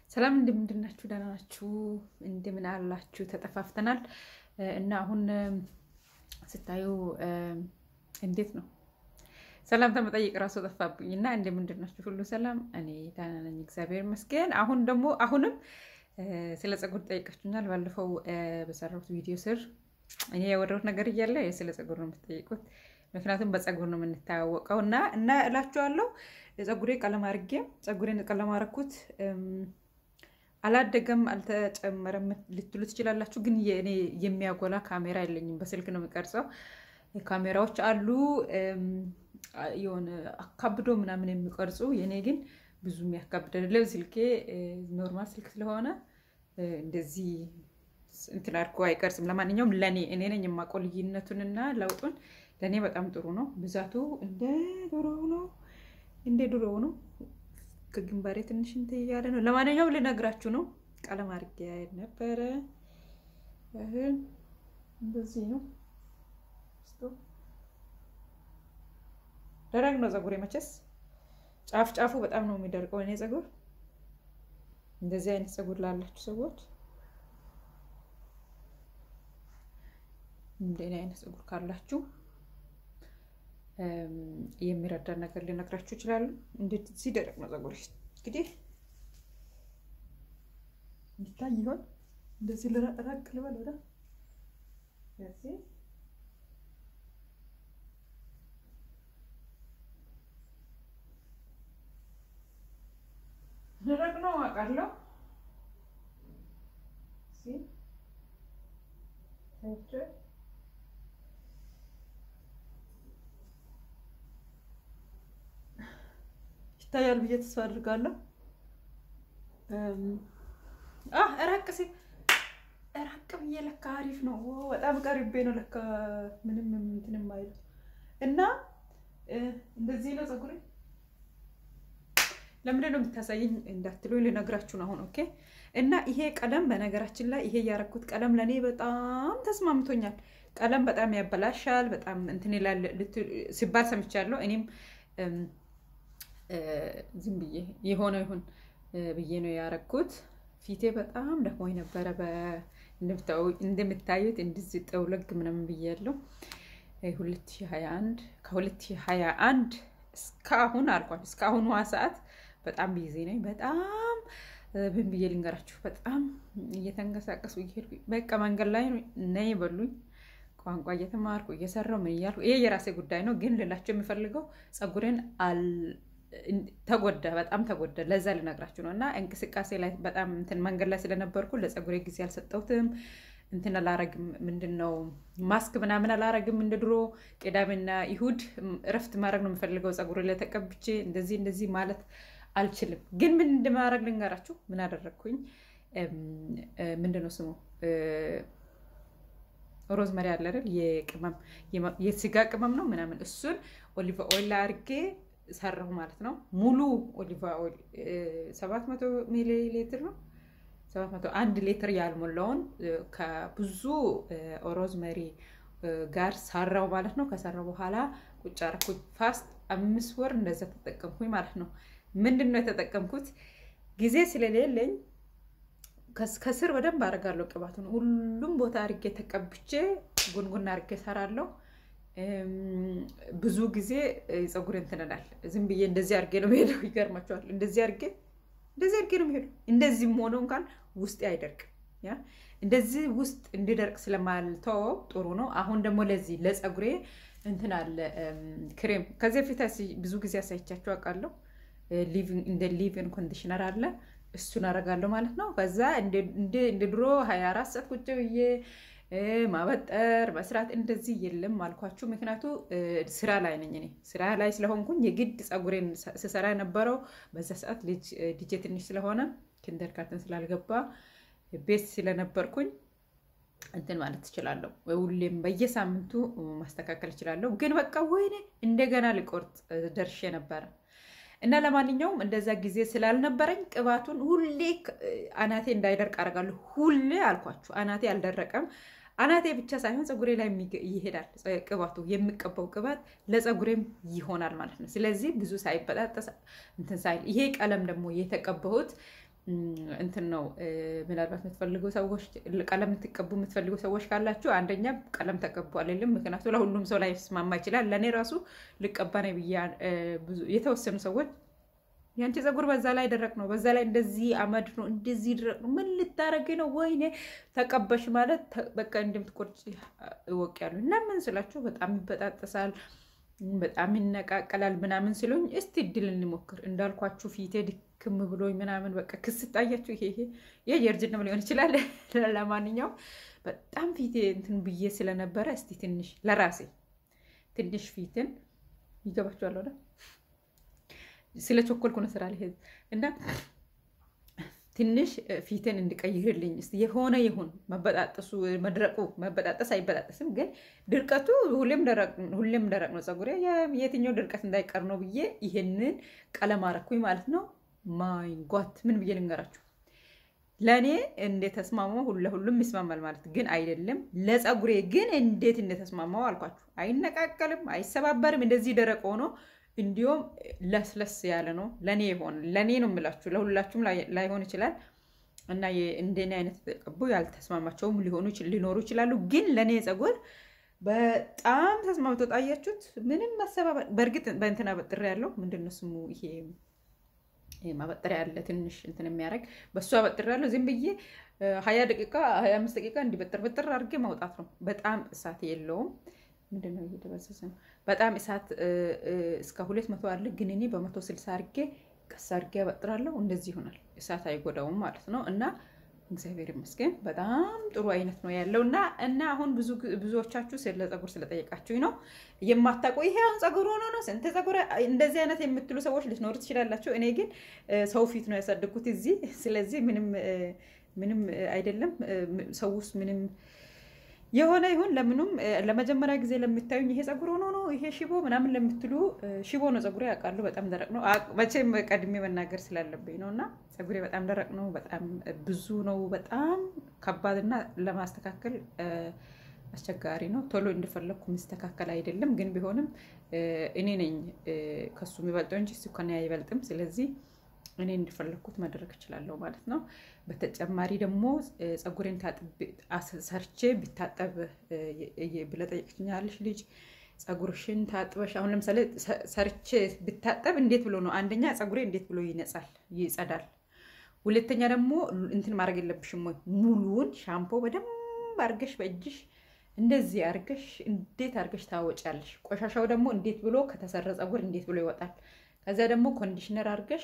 ሰላም እንደምንድን ናችሁ? ደህና ናችሁ? እንደምን አላችሁ? ተጠፋፍተናል እና አሁን ስታዩ እንዴት ነው ሰላምታ መጠየቅ ራሱ ጠፋብኝ እና እንደምንድን ናችሁ? ሁሉ ሰላም? እኔ ደህና ነኝ፣ እግዚአብሔር ይመስገን። አሁን ደግሞ አሁንም ስለ ፀጉር ጠይቃችሁኛል። ባለፈው በሰራሁት ቪዲዮ ስር እኔ ያወራሁት ነገር እያለ ስለ ፀጉር ነው የምትጠይቁት። ምክንያቱም በፀጉር ነው የምንታወቀው እና እና እላችኋለሁ ፀጉሬ ቀለም አድርጌ ፀጉሬን ቀለም አደረኩት። አላደገም አልተጨመረም ልትሉ ትችላላችሁ። ግን እኔ የሚያጎላ ካሜራ የለኝም፣ በስልክ ነው የሚቀርጸው። ካሜራዎች አሉ የሆነ አካብዶ ምናምን የሚቀርጹ የእኔ ግን ብዙ የሚያካብድ አይደለም። ስልኬ ኖርማል ስልክ ስለሆነ እንደዚህ እንትን አድርጎ አይቀርጽም። ለማንኛውም ለእኔ እኔ ነኝ የማውቀው ልዩነቱንና ለውጡን። ለእኔ በጣም ጥሩ ነው። ብዛቱ እንደ ድሮ ነው፣ እንደ ድሮ ነው። ከግንባሬ ትንሽ እንትን እያለ ነው። ለማንኛውም ልነግራችሁ ነው። ቀለም አድርጌ ነበረ። እንደዚህ ነው። ደረቅ ነው ፀጉሬ መቼስ ጫፍ ጫፉ በጣም ነው የሚደርቀው። እኔ ፀጉር እንደዚህ አይነት ፀጉር ላላችሁ ሰዎች እንደኔ አይነት ፀጉር ካላችሁ የሚረዳ ነገር ሊነግራችሁ ይችላሉ። እንደዚህ ደረቅ ነው ፀጉር። እንግዲህ ይታይ ይሆን? እንደዚህ ልራቅ ልበል ወደ ደረቅ ነው አውቃለሁ። ይታያል ብዬ ተስፋ አድርጋለሁ። ራቅ ሲል ራቅ ብዬ ለካ አሪፍ ነው። በጣም ቀሪቤ ነው ለካ ምንም እንትን የማይለው እና እንደዚህ ነው ፀጉሬ። ለምንድን ነው የምታሳየኝ እንዳትሉ ልነግራችሁ ነው አሁን። ኦኬ እና ይሄ ቀለም በነገራችን ላይ ይሄ ያረኩት ቀለም ለእኔ በጣም ተስማምቶኛል። ቀለም በጣም ያበላሻል፣ በጣም እንትን ይላል ሲባል ሰምቻለሁ። እኔም ዝም ብዬ የሆነ ይሁን ብዬ ነው ያረኩት። ፊቴ በጣም ደክሞኝ ነበረ። እንደምታዩት እንደዚህ ጠውለግ ምናምን ብያለሁ። 2021 ከ2021 እስካሁን አልኳል እስካሁኗ ሰዓት በጣም ቢዚ ነኝ። በጣም ብን ብዬ ልንገራችሁ፣ በጣም እየተንቀሳቀሱ እየሄድኩ በቃ መንገድ ላይ ነይ በሉኝ። ቋንቋ እየተማርኩ እየሰራሁ ምን እያልኩ ይሄ የራሴ ጉዳይ ነው። ግን ልላቸው የምፈልገው ፀጉሬን ተጎዳ፣ በጣም ተጎዳ። ለዛ ልነግራችሁ ነው። እና እንቅስቃሴ ላይ በጣም እንትን መንገድ ላይ ስለነበርኩ ለፀጉሬ ጊዜ አልሰጠሁትም። እንትን አላረግም፣ ምንድን ነው ማስክ ምናምን አላረግም። እንደ ድሮ ቅዳሜና ይሁድ እረፍት ማድረግ ነው የምፈልገው። ፀጉሬ ላይ ተቀብቼ እንደዚህ እንደዚህ ማለት አልችልም። ግን ምን እንደማድረግ ልንገራችሁ። ምን አደረግኩኝ? ምንድን ነው ስሙ ሮዝመሪ አለ አይደል? የቅመም የስጋ ቅመም ነው ምናምን፣ እሱን ኦሊቫ ኦይል አድርጌ ሰራሁ ማለት ነው። ሙሉ ኦሊቫ ኦይል ሰባት መቶ ሚሊ ሊትር ነው ሰባት መቶ አንድ ሊትር ያልሞላውን ከብዙ ሮዝመሪ ጋር ሰራው ማለት ነው። ከሰራው በኋላ ቁጭ አደረኩኝ። ፋስት አምስት ወር እንደዛ ተጠቀምኩኝ ማለት ነው። ምንድን ነው የተጠቀምኩት? ጊዜ ስለሌለኝ ከስር በደንብ አደርጋለሁ ቅባቱን ሁሉም ቦታ አድርጌ ተቀብቼ ጉንጉን አድርጌ ሰራለሁ። ብዙ ጊዜ ፀጉር እንትንላል። ዝም ብዬ እንደዚህ አድርጌ ነው ሄደው። ይገርማቸዋል። እንደዚህ አድርጌ እንደዚህ አድርጌ ነው ሄደው። እንደዚህም ሆኖ እንኳን ውስጤ አይደርቅም። ያ እንደዚህ ውስጥ እንዲደርቅ ስለማልተወው ጥሩ ነው። አሁን ደግሞ ለዚህ ለፀጉሬ እንትን አለ ክሬም። ከዚህ በፊት ብዙ ጊዜ አሳይቻቸው አውቃለሁ። እንደ ሊቭን ኮንዲሽነር አለ እሱን አደርጋለሁ ማለት ነው። ከዛ እንደ ድሮ ሀያ አራት ሰዓት ቁጭ ብዬ ማበጠር መስራት እንደዚህ የለም አልኳችሁ። ምክንያቱ ስራ ላይ ነኝ እኔ ስራ ላይ ስለሆንኩኝ የግድ ፀጉሬን ስሰራ የነበረው በዛ ሰዓት ልጄ ትንሽ ስለሆነ ኪንደር ጋርተን ስላልገባ ቤት ስለነበርኩኝ እንትን ማለት ትችላለሁ። ሁሌም በየሳምንቱ ማስተካከል እችላለሁ። ግን በቃ ወይኔ እንደገና ልቆርጥ ደርሼ ነበረ እና ለማንኛውም እንደዛ ጊዜ ስላልነበረኝ ቅባቱን ሁሌ አናቴ እንዳይደርቅ አደርጋለሁ። ሁሌ አልኳችሁ አናቴ አልደረቀም። አናቴ ብቻ ሳይሆን ፀጉሬ ላይ ይሄዳል ቅባቱ። የሚቀባው ቅባት ለፀጉሬም ይሆናል ማለት ነው። ስለዚህ ብዙ ሳይበጣጠስ እንትን ሳይል ይሄ ቀለም ደግሞ የተቀባሁት እንትን ነው ምናልባት የምትፈልጉ ሰዎች ቀለም የምትቀቡ የምትፈልጉ ሰዎች ካላችሁ አንደኛ ቀለም ተቀቡ አልልም። ምክንያቱ ለሁሉም ሰው ላይ ስማማ ይችላል። ለእኔ ራሱ ልቀባ ነው ብዬ የተወሰኑ ሰዎች ያንቺ ፀጉር በዛ ላይ ደረቅ ነው፣ በዛ ላይ እንደዚህ አመድ ነው፣ እንደዚህ ደረቅ ነው፣ ምን ልታረጊ ነው? ወይኔ ተቀበሽ ማለት በቃ እንደምትቆርጭ እወቅ ያሉ እና ምን ስላችሁ በጣም ይበጣጠሳል፣ በጣም ይነቃቀላል ምናምን ሲሉኝ እስቲ እድል እንሞክር እንዳልኳችሁ ፊቴ ድክም ብሎኝ ምናምን በቃ ክስ ጣያችሁ። ይሄ ይሄ የእርጅናም ሊሆን ይችላል። ለማንኛውም በጣም ፊቴ እንትን ብዬ ስለነበረ እስቲ ትንሽ ለራሴ ትንሽ ፊትን ይገባችኋል ወደ ስለ ቸኮልኩ ነው ስራ ላይ እና ትንሽ ፊትን እንዲቀይርልኝ ስ የሆነ ይሁን መበጣጠሱ መድረቁ መበጣጠስ አይበጣጠስም፣ ግን ድርቀቱ ሁሌም ደረቅ ነው ፀጉሬ የትኛው ድርቀት እንዳይቀር ነው ብዬ ይሄንን ቀለም አረኩኝ ማለት ነው። ማይ ጓት ምን ብዬ ልንገራችሁ፣ ለእኔ እንደተስማማው ለሁሉም ይስማማል ማለት ግን አይደለም። ለፀጉሬ ግን እንዴት እንደተስማማው አልኳችሁ። አይነቃቀልም፣ አይሰባበርም። እንደዚህ ደረቅ ሆኖ እንዲሁም ለስለስ ያለ ነው። ለእኔ ይሆን ለእኔ ነው የምላችሁ፣ ለሁላችሁም ላይሆን ይችላል እና እንደኔ አይነት ተቀቡ ያልተስማማቸውም ሊሆኑ ሊኖሩ ይችላሉ። ግን ለእኔ ፀጉር በጣም ተስማምቶ ጣያችሁት። ምንም ማሰባበር በእርግጥ በእንትና በጥሬ ያለው ምንድን ነው ስሙ ይሄ ማበጠሪያ ያለ ትንሽ እንትን የሚያደርግ በእሱ አበጥሬ ያለው ዝም ብዬ ሀያ ደቂቃ ሀያ አምስት ደቂቃ እንዲበጥር በጥር አድርጌ ማውጣት ነው። በጣም እሳት የለውም። ምንድን ነው እየደበዘዘ ነው። በጣም እሳት እስከ ሁለት መቶ አለ። ግን እኔ በመቶ ስልሳ አድርጌ ቀስ አድርጌ ያበጥራለሁ። እንደዚህ ይሆናል። እሳት አይጎዳውም ማለት ነው እና እግዚአብሔር ይመስገን በጣም ጥሩ አይነት ነው ያለው እና እና አሁን ብዙዎቻችሁ ስለ ፀጉር ስለጠየቃችሁኝ ነው የማታውቁ ይሄ አሁን ፀጉር ሆኖ ነው ስንት ፀጉር እንደዚህ አይነት የምትሉ ሰዎች ልትኖሩ ትችላላችሁ። እኔ ግን ሰው ፊት ነው ያሳደግኩት እዚህ። ስለዚህ ምንም ምንም አይደለም። ሰው ውስጥ ምንም የሆነ ይሁን ለምኑም ለመጀመሪያ ጊዜ ለምታዩኝ ይሄ ፀጉር ሆኖ ነው ይሄ ሽቦ ምናምን ለምትሉ ሽቦ ነው ፀጉሬ ያውቃሉ። በጣም ደረቅ ነው። መቼም ቀድሜ መናገር ስላለብኝ ነው እና ፀጉሬ በጣም ደረቅ ነው። በጣም ብዙ ነው። በጣም ከባድና ለማስተካከል አስቸጋሪ ነው። ቶሎ እንደፈለግኩ የሚስተካከል አይደለም። ግን ቢሆንም እኔ ነኝ ከሱ የሚበልጠው እንጂ እሱ ከእኔ አይበልጥም። ስለዚህ እኔ እንዲፈለግኩት ማድረግ እችላለሁ ማለት ነው። በተጨማሪ ደግሞ ፀጉሬን ሰርቼ ቢታጠብ ብለህ ጠየቅሽኛለሽ ልጅ ፀጉርሽን ታጥበሽ አሁን ለምሳሌ ሰርቼ ብታጠብ እንዴት ብሎ ነው? አንደኛ ፀጉሬ እንዴት ብሎ ይነጻል፣ ይጸዳል። ሁለተኛ ደግሞ እንትን ማድረግ የለብሽም ወይ ሙሉውን ሻምፖ በደንብ አርገሽ በእጅሽ እንደዚህ አርገሽ እንዴት አርገሽ ታወጫለሽ። ቆሻሻው ደግሞ እንዴት ብሎ ከተሰራ ፀጉር እንዴት ብሎ ይወጣል። ከዚያ ደግሞ ኮንዲሽነር አርገሽ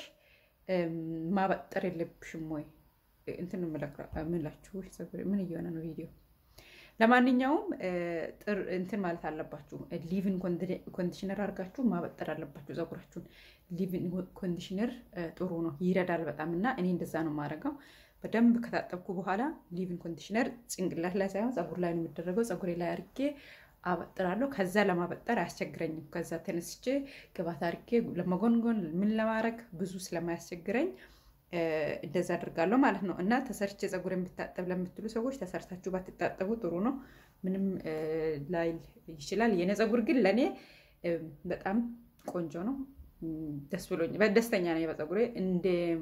ማበጠር የለብሽም ወይ እንትን ምላችሁ ምን እየሆነ ነው ቪዲዮ? ለማንኛውም እንትን ማለት አለባችሁ። ሊቭን ኮንዲሽነር አድርጋችሁ ማበጠር አለባችሁ ፀጉራችሁን። ሊቭን ኮንዲሽነር ጥሩ ነው፣ ይረዳል በጣም እና እኔ እንደዛ ነው የማደርገው። በደንብ ከታጠብኩ በኋላ ሊቭን ኮንዲሽነር ጭንቅላት ላይ ሳይሆን ፀጉር ላይ ነው የሚደረገው። ፀጉሬ ላይ አድርጌ አበጥራለሁ። ከዛ ለማበጠር አያስቸግረኝም። ከዛ ተነስቼ ግባት አድርጌ ለመጎንጎን ምን ለማድረግ ብዙ ስለማያስቸግረኝ እንደዛ አድርጋለሁ ማለት ነው። እና ተሰርቼ ፀጉር የምታጠብ ለምትሉ ሰዎች ተሰርታችሁ ባትታጠቡ ጥሩ ነው። ምንም ላይል ይችላል። የኔ ፀጉር ግን ለእኔ በጣም ቆንጆ ነው። ደስ ብሎኝ ደስተኛ ነኝ በፀጉሬ እንደ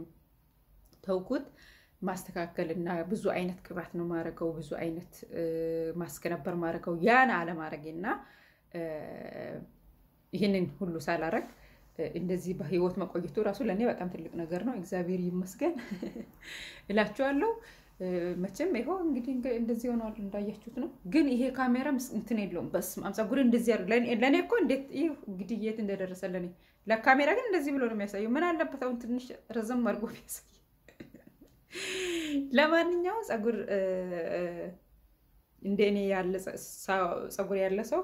ተውኩት ማስተካከል እና ብዙ አይነት ቅባት ነው ማድረገው። ብዙ አይነት ማስክ ነበር ማድረገው። ያን አለማድረጌ እና ይህንን ሁሉ ሳላረግ እንደዚህ በህይወት መቆየቱ ራሱ ለእኔ በጣም ትልቅ ነገር ነው። እግዚአብሔር ይመስገን እላችኋለሁ። መቼም ይኸው እንግዲህ እንደዚህ ሆነዋል እንዳያችሁት ነው። ግን ይሄ ካሜራ እንትን የለውም። በስመ አብ ፀጉሬ እንደዚህ ያደርግ ለእኔ እኮ እንዴት ይህ እንግዲህ የት እንደደረሰ ለእኔ ለካሜራ ግን እንደዚህ ብሎ ነው የሚያሳየው። ምን አለበት አሁን ትንሽ ረዘም አድርጎ ቢያሳይ ለማንኛውም ፀጉር እንደ እኔ ያለ ፀጉር ያለ ሰው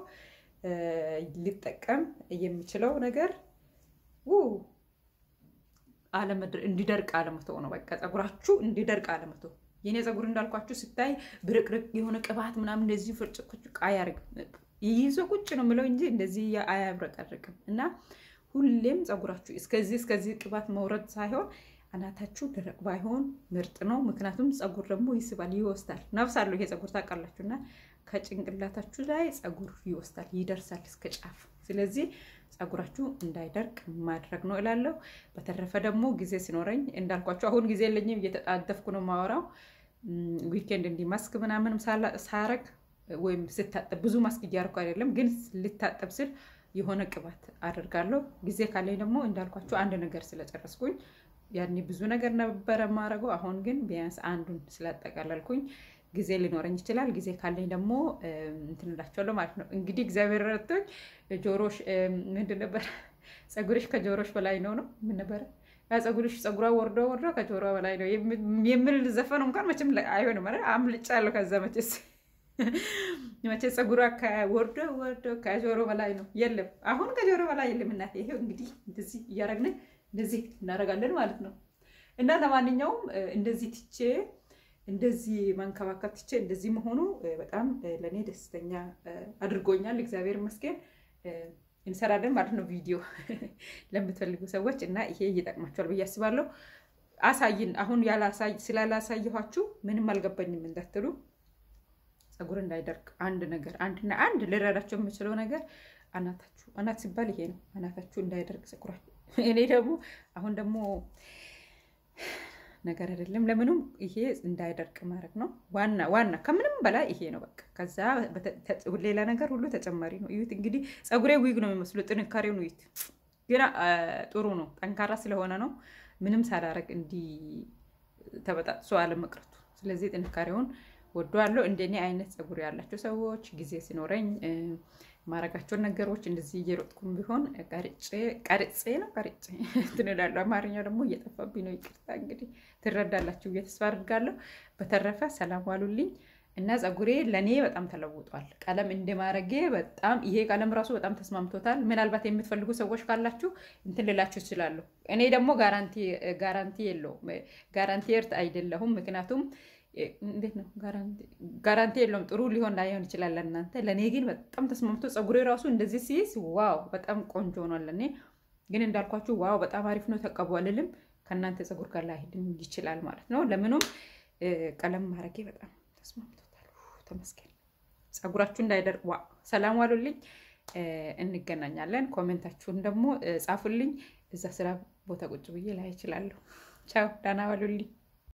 ሊጠቀም የሚችለው ነገር እንዲደርቅ አለመተው ነው። በቃ ፀጉራችሁ እንዲደርቅ አለመተው። የኔ ፀጉር እንዳልኳችሁ ስታይ ብርቅርቅ የሆነ ቅባት ምናምን እንደዚህ ፍርጭቁጭ አያርግም። ይዞ ቁጭ ነው የምለው እንጂ እንደዚህ አያብረቀርቅም። እና ሁሌም ፀጉራችሁ እስከዚህ እስከዚህ ቅባት መውረድ ሳይሆን አናታችሁ ደረቅ ባይሆን ምርጥ ነው። ምክንያቱም ፀጉር ደግሞ ይስባል፣ ይወስዳል። ነፍስ አለው ይሄ ፀጉር ታውቃላችሁ። እና ከጭንቅላታችሁ ላይ ፀጉር ይወስዳል፣ ይደርሳል እስከ ጫፍ። ስለዚህ ጸጉራችሁ እንዳይደርቅ ማድረግ ነው እላለሁ። በተረፈ ደግሞ ጊዜ ሲኖረኝ እንዳልኳቸው አሁን ጊዜ የለኝም፣ እየተጣደፍኩ ነው ማወራው። ዊኬንድ እንዲህ ማስክ ምናምን ሳረግ ወይም ስታጠብ ብዙ ማስክ እያደረኩ አይደለም፣ ግን ልታጠብ ስል የሆነ ቅባት አደርጋለሁ። ጊዜ ካለኝ ደግሞ እንዳልኳቸው አንድ ነገር ስለጨረስኩኝ ያኔ ብዙ ነገር ነበረ ማድረገው። አሁን ግን ቢያንስ አንዱን ስላጠቃለልኩኝ ጊዜ ሊኖረኝ ይችላል። ጊዜ ካለኝ ደግሞ እንትን እላቸዋለሁ ማለት ነው። እንግዲህ እግዚአብሔር ረድቶኝ ጆሮሽ ምንድን ነበር ጸጉርሽ ከጆሮሽ በላይ ነው ነው ምን ነበረ ያ ጸጉርሽ ጸጉሯ ወርዶ ወርዶ ከጆሮ በላይ ነው የሚል ዘፈኑ እንኳን መቼም አይሆንም። አምልጫለሁ ከዛ መቼስ መቼ ጸጉሯ ወርዶ ወርዶ ከጆሮ በላይ ነው የለም። አሁን ከጆሮ በላይ የለም። እናቴ ይሄው እንግዲህ እንደዚህ እያደረግን እንደዚህ እናደርጋለን ማለት ነው። እና ለማንኛውም እንደዚህ ትቼ እንደዚህ መንከባከብ ትቼ እንደዚህ መሆኑ በጣም ለእኔ ደስተኛ አድርጎኛል። እግዚአብሔር ይመስገን። እንሰራለን ማለት ነው ቪዲዮ ለምትፈልጉ ሰዎች እና ይሄ ይጠቅማቸዋል ብዬ አስባለሁ። አሳይን አሁን ስላላሳየኋችሁ ምንም አልገባኝም እንዳትሉ ጸጉር እንዳይደርቅ አንድ ነገር አንድና አንድ ልረዳቸው የምችለው ነገር አናታችሁ አናት ሲባል ይሄ ነው። አናታችሁ እንዳይደርቅ ጸጉራችሁ። እኔ ደግሞ አሁን ደግሞ ነገር አይደለም ለምንም ይሄ እንዳይደርቅ ማድረግ ነው ዋና ዋና ከምንም በላይ ይሄ ነው በቃ። ከዛ ሌላ ነገር ሁሉ ተጨማሪ ነው። እዩት እንግዲህ ጸጉሬ ዊግ ነው የሚመስሉ ጥንካሬውን እዩት። ግን ጥሩ ነው ጠንካራ ስለሆነ ነው ምንም ሳላረግ እንዲህ ተበጣጥሶ አለመቅረቱ። ስለዚህ ጥንካሬውን ወደዋለሁ። እንደኔ አይነት ጸጉር ያላቸው ሰዎች ጊዜ ሲኖረኝ ማረጋቸውን ነገሮች እንደዚህ እየሮጥኩም ቢሆን ቀርጬ ነው ቀርጬ እንትን እላለሁ። አማርኛ ደግሞ እየጠፋብኝ ነው። ይቅርታ እንግዲህ ትረዳላችሁ ብዬ ተስፋ አድርጋለሁ። በተረፈ ሰላም ዋሉልኝ እና ጸጉሬ ለእኔ በጣም ተለውጧል። ቀለም እንደማረጌ በጣም ይሄ ቀለም ራሱ በጣም ተስማምቶታል። ምናልባት የምትፈልጉ ሰዎች ካላችሁ እንትን ልላችሁ እችላለሁ። እኔ ደግሞ ጋራንቲ የለውም ጋራንቲ እርት አይደለሁም ምክንያቱም እንዴት ነው ጋራንቲ የለውም። ጥሩ ሊሆን ላይሆን ይችላል ለእናንተ። ለእኔ ግን በጣም ተስማምቶ ጸጉሬ ራሱ እንደዚህ ሲይዝ ዋው በጣም ቆንጆ ሆኗል። ለእኔ ግን እንዳልኳችሁ ዋው በጣም አሪፍ ነው ተቀቡ አልልም። ከእናንተ ጸጉር ጋር ላይሄድም ይችላል ማለት ነው። ለምኑም ቀለም ማድረጌ በጣም ተስማምቶታል። ተመስገን። ጸጉራችሁ እንዳይደርቅ ዋ ሰላም ዋሉልኝ። እንገናኛለን። ኮሜንታችሁን ደግሞ ጻፉልኝ። እዛ ስራ ቦታ ቁጭ ብዬ ላይ እችላለሁ። ቻው፣ ደህና ዋሉልኝ።